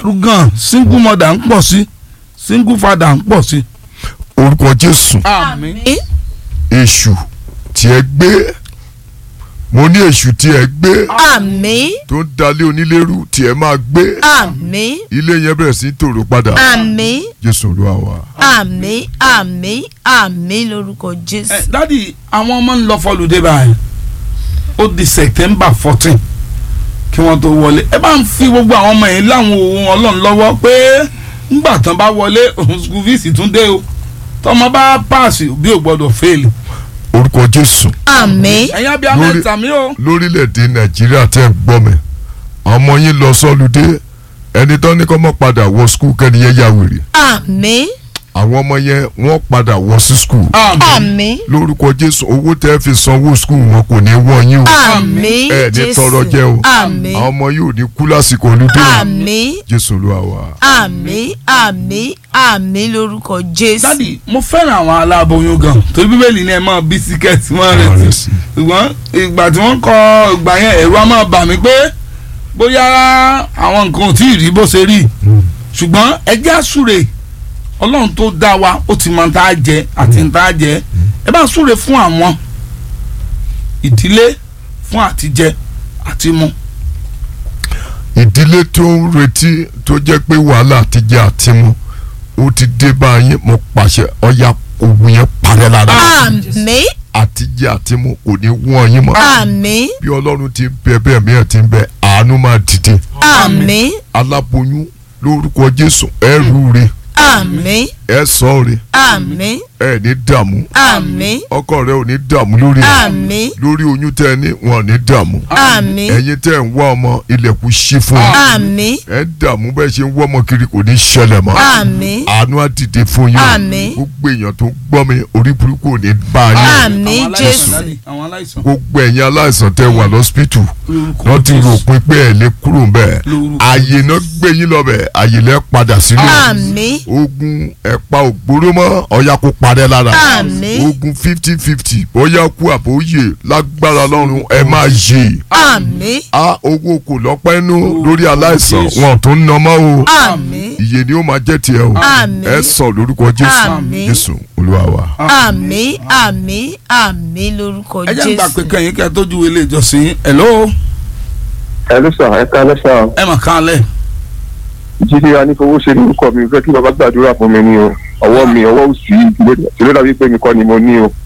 gan single mother ń pọ̀ sí single father ń pọ̀ sí. orúkọ jésù àmín èṣù tí ẹ gbé mo ní èṣù tí ẹ gbé àmín tó ń dalé onílérú tí ẹ máa gbé àmín ilé yẹn bẹ̀rẹ̀ sí í tòrò padà àmín jésù olúwa wa. àmín àmín àmín lórúkọ ẹ jésù. dádì àwọn ọmọ ń lọ fọlùdé báyìí ó di september fourteen kí wọ́n tó wọlé ẹ bá ń fi gbogbo àwọn ọmọ yẹn láwọn ohun ọlọ́run lọ́wọ́ pé ńgbà tán bá wọlé òun school fees tún dé o tọmọ bá pass bí ò gbọdọ̀ fail. orúkọ jésù àmín ẹ̀yin abiyamọ Lórí- ẹ̀ta mi o. lórílẹ̀‐èdè nàìjíríà tẹ́ ń gbọ́ mi àwọn ọmọ yín lọ sọ́lùdé ẹni tán ní kọ́ mọ́ padà wọ skul kẹ́ni yẹn yà wèrè àmín àwọn ọmọ yẹn wọ́n padà wọ sí skul àmín àmín lórúkọ jésù owó tẹ́ fi sanwó skul wọn kò ní wọ́n yín o àmín ẹ ní jésù tọrọ jẹ o àmín àwọn ọmọ yóò ní kú lásìkò olùdé o àmín jésù olúwa wa. àmín àmín àmín lórúkọ jésù. dádì mo fẹ́ràn àwọn aláboyún gan torí bíbélì ni ẹ máa bí síkẹ́ẹ̀tì máa Máa rẹ̀ rẹ̀ sí sí. ṣùgbọ́n ìgbà tí wọ́n kọ ìgbà yẹn ẹ̀rù á máa bà mí pé bóyá àwọn nǹkan ò tí ì rí bó ṣe rí ṣùgbọ́n ẹjẹ́ àsúre ọlọ́run tó dá wa ó ti mọ tá a jẹ àti tá a jẹ ẹ bá súre fún àwọn ìdílé fún àtijẹ àti mu. ìdílé tó ń retí tó jẹ́ pé wàhálà ti jẹ́ àtimú ó ti dé báyìí mo pàṣẹ ọ̀yà ogun yẹn parẹ́ lára àmín àtijẹ́ àtimú kò ní wọ́n yín mọ́ àmín bí ọlọ́run ti ń bẹ bẹ́ẹ̀ mìíràn ti ń bẹ àánú máa dìde àmín aláboyún lórúkọ jésù ẹrù rẹ àmín ẹ sọ rẹ àmín ẹ ní dààmú àmín ọkọ rẹ ò ní dààmú lórí ẹ àmín lórí oyún tẹ ẹ ní wọn ò ní dààmú àmín ẹ̀yin tẹ ẹ ń wá ọmọ ilẹ̀kùn ṣí fún yín àmín ẹ ń dààmú bẹ́ẹ̀ ṣe ń wọ́ ọmọ kiri kò ní ṣẹlẹ̀ mọ́ àmín àánú á dìde fún yín Àmín. gbogbo èèyàn tó gbọ́ mi orí burúkú ò ní bá yín àmín àwọn aláìsàn, jésù dádì, àwọn aláìsàn. gbogbo ẹ̀yin aláìsàn tẹ wà lọ́sípítù Lórúkọ wọ́n ti rò Jésù. pin pé ẹ̀ lè kúrò ń bẹ̀ Lórúkọ àyè náà gbé yín lọ bẹ̀ àyè lẹ́ padà sílé àmín ogun ẹ̀pa ògbóró mọ́ ọ̀yà kó parẹ́ lára Àmín. ogun fifty fifty bóyá kú àbóyè lágbára lọ́run ẹ máa yè àmín á owó kò lọ́pẹ́ nú lórí aláìsàn Jésù. wọn tó ń nà mọ́ o àmín ìyè ni ó máa jẹ́ tiẹ̀ o Àmín. ẹ sọ lórúkọ jésù Àmín. jésù olúwa wa. àmín àmín àmín lórúkọ ẹ jẹ́ ń gbà pé jésù kẹ́yìn kẹ́ ẹ tójú ilé ìjọsìn yín. hello ẹ ló sàn ẹ ká lẹ́sàn ẹ mà kán lẹ̀. jíde anífowóṣe lórúkọ mi fẹ́ kí bàbá gbàdúrà fún mi ní o ọwọ́ mi ọwọ́ òsì tí ló dàbí pé mi kọ́ ni mo ní o.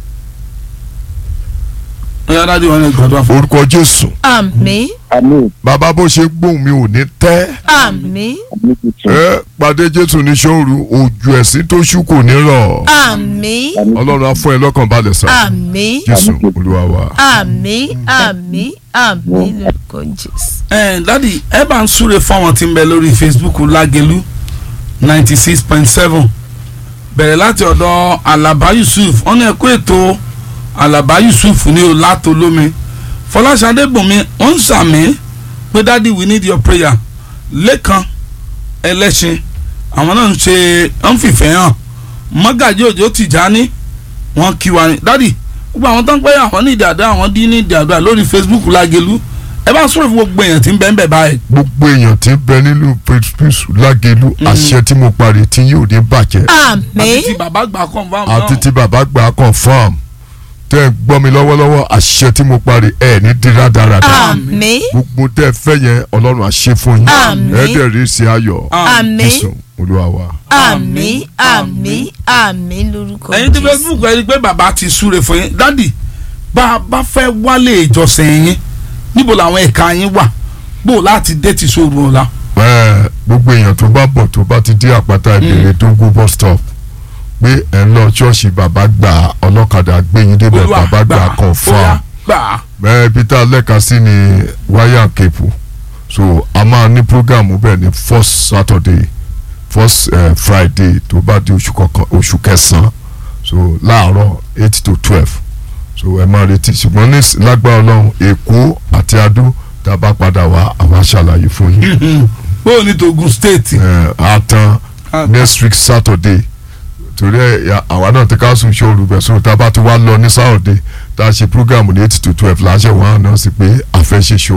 ẹ yá dájú wọn ní gbàdúrà fún. orúkọ jésù àmín àmín bàbá bó ṣe gbóhùn mi ò ní tẹ́ àmín àmín tuntun ẹ pàdé jésù ní sóòrù òjò ẹ̀sìn tó ṣú kò ní rọ̀ àmín àmín ọlọ́run á fún ẹ lọ́kàn balẹ̀ sá àmín jésù Àmín. olúwa wa. àmín àmín àmín lórúkọ jésù. ẹ dádì ẹ bá ń súre fáwọn tí ń bẹ lórí facebook lágẹlú ninety six point seven bẹ̀rẹ̀ láti ọ̀dọ̀ alaba yusuf wọn ní ẹ̀kọ́ ètò alaba yusuf ní o látò lómi fọláṣadé bùnmi wọn ń sàmì pé dádì we need your prayer lẹ́kan ẹlẹ́ṣin àwọn náà ń ṣe ń fìfẹ́ hàn mọ́gàjí òjò tìjání wọn kí wa ní dádì gbogbo àwọn tó ń pẹ́ àwọn ní ìdàdà àwọn dín ní ìdàdà lórí facebook lágẹlú ẹ bá sọ̀rọ̀ fún gbogbo èèyàn tí ń bẹ́ẹ̀ bẹ́ẹ̀ báyìí. gbogbo èèyàn tí ń bẹ nínú pẹ̀lú lágẹ̀lú àṣẹ tí mo parí tí yóò ní bàjẹ́ àti àmín ti bàbá gbà confam àti tí bàbá gbà á confam tẹ́ ẹ gbọ́ mi lọ́wọ́lọ́wọ́ àṣẹ tí mo parí ẹ̀ ní dira dáradára àmín gbogbo tẹ́ ẹ fẹ́ yẹn ọlọ́run á ṣe fún yín Àmín. ẹ dẹ̀ rí sí ayọ̀ àmín jésù olúwa wa. àmín àmín àmín lórúkọ ẹ̀yin tí jésù. facebook ẹ rí i pé bàbá ti súre fún yín dádì bá a bá fẹ́ wálé ìjọsìn yín níbo làwọn ẹ̀ka yín wà bó o láti dé ti sóòrùn ọ̀la. Ẹ, gbogbo èèyàn tó bá bọ̀ tó bá ti dé àpáta ìbèrè tó gún bus stop pé ẹ ń lọ ṣọ́ọ̀ṣì bàbá gbà ọlọ́kadà gbẹ̀yìn débẹ̀ Olúwa bàbá gbà gbà, confam Olúwa gbà bẹ́ẹ̀ peter lẹ́ka sí ni wáyà kéèpù so a máa ní program bẹ́ẹ̀ ní first saturday first uh, friday tó bá di oṣù kọ̀ọ̀kan oṣù kẹsàn-án so láàárọ̀ eight to twelve so ẹ máa retí ṣùgbọ́n ní s- lágbára ọlọ́run èkó àti adó tá a bá padà wá àwa ṣàlàyé fún yín bó o ní togun state. ẹ á tán Ah. next week saturday torí ẹ ya- àwa náà ti ká sùn ṣòro bẹ̀ so tá a bá ti wá lọ ní saturday tá a ṣe program ní eight to twelve láṣẹ wọn náà sí pé a fẹ́ ṣe ṣòro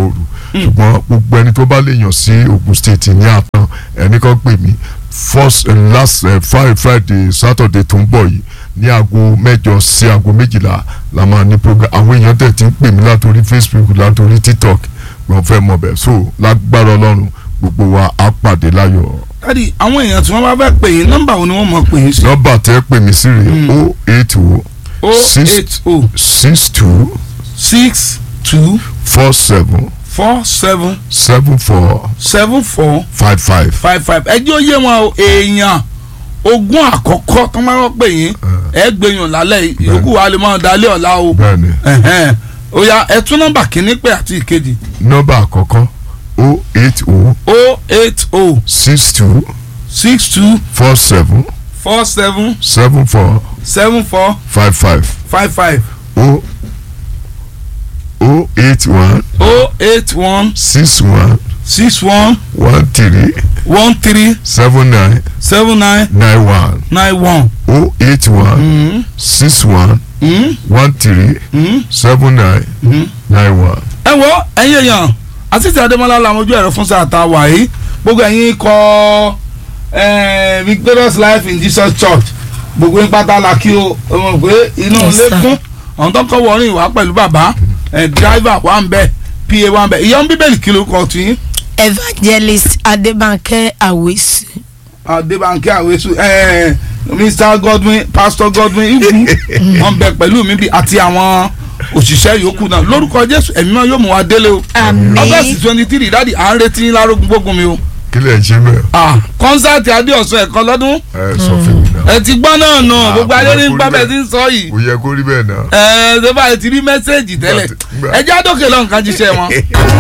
ṣùgbọ́n gbogbo ẹni tó bá lè yàn sí Ogun State ní àtàn ẹni kan pè mí first and last uh, Friday Friday Saturday tó ń bọ̀ yìí ní aago mẹ́jọ sí aago méjìlá la máa ní program àwọn èèyàn tẹ̀ tí ń pè mí látòrí Facebook látòrí TikTok wọ́n fẹ́ mọ̀ bẹ́ẹ̀ so lágbára Ọlọ́run gbogbo wa á pàdé láyọ̀ dádì àwọn èèyàn tí wọ́n bá fẹ́ pè yín nọ́mbà wo ni wọ́n mọ̀ pè yín sí. nọ́mbà tẹ́ pè mí sí rèé o eight o o Six- eight o six two six two four seven four seven seven four seven four five five. five five ẹjọ́ yé wọn o èèyàn ogún àkọ́kọ́ tó máa ń pè yín ẹ gbẹ̀yàn lálẹ́ yìí, yòókù wa lè máa dalẹ́ ọ̀la o bẹ́ẹ̀ni Ẹ̀hẹ́n. ó yá ẹ tún nọ́mbà kínní pé àti ìkejì nọ́mbà àkọ́kọ́ o eight o o eight o six two six two four seven four seven seven four seven four five five five five o o eight one o eight one six one six one one three one three seven nine seven nine nine one nine one. o eight one Mm, six one mm, one three mm, seven nine mm. nine one. ẹ wo ẹ̀yin èèyàn àtìtì adémọlá làwọn ojú ẹ̀rọ fún sáà tá a wà yìí gbogbo ẹ̀yin kọ eh, victorious life in jesus church gbogbo yín pátá la kí o ẹ mọ̀ pé inú Yes, ilé sir. kún ọ̀hún tó kọ́ wọrin ìwà pẹ̀lú bàbá ẹ̀ driver wà ń bẹ̀ pa wà ń bẹ̀ ìyá ń bíbélì kí ló kọ́ tí evangelist adébánkẹ́ àwẹ̀sù adébánkẹ́ àwẹ̀sù ẹ̀ mr godwin pastor godwin ibu wọn bẹ pẹ̀lú mi bí àti àwọn òṣìṣẹ́ yòókù náà lórúkọ jésù ẹ̀mí náà yóò mú wa délé o àmín august twenty three dáàdi à ń retí yín lárógun gbógun mi o kí lè ṣe bẹ́ẹ̀ ah kọ́nsáàtì adéọ̀sùn ẹ̀kan lọ́dún ẹ sọ fún mi náà ẹ ti gbọ́ náà nù Ah, gbogbo ayé ní kò yẹ kó rí gbábẹ́ bẹ́ẹ̀. tí ń sọ yìí kò yẹ kó rí bẹ́ẹ̀ náà. ẹ ẹ ṣé báyìí ti rí mẹ́sẹ̀gì tẹ́lẹ̀ Nígbà tí- ẹ já dókè lọ́nkàn jíṣẹ́ wọn.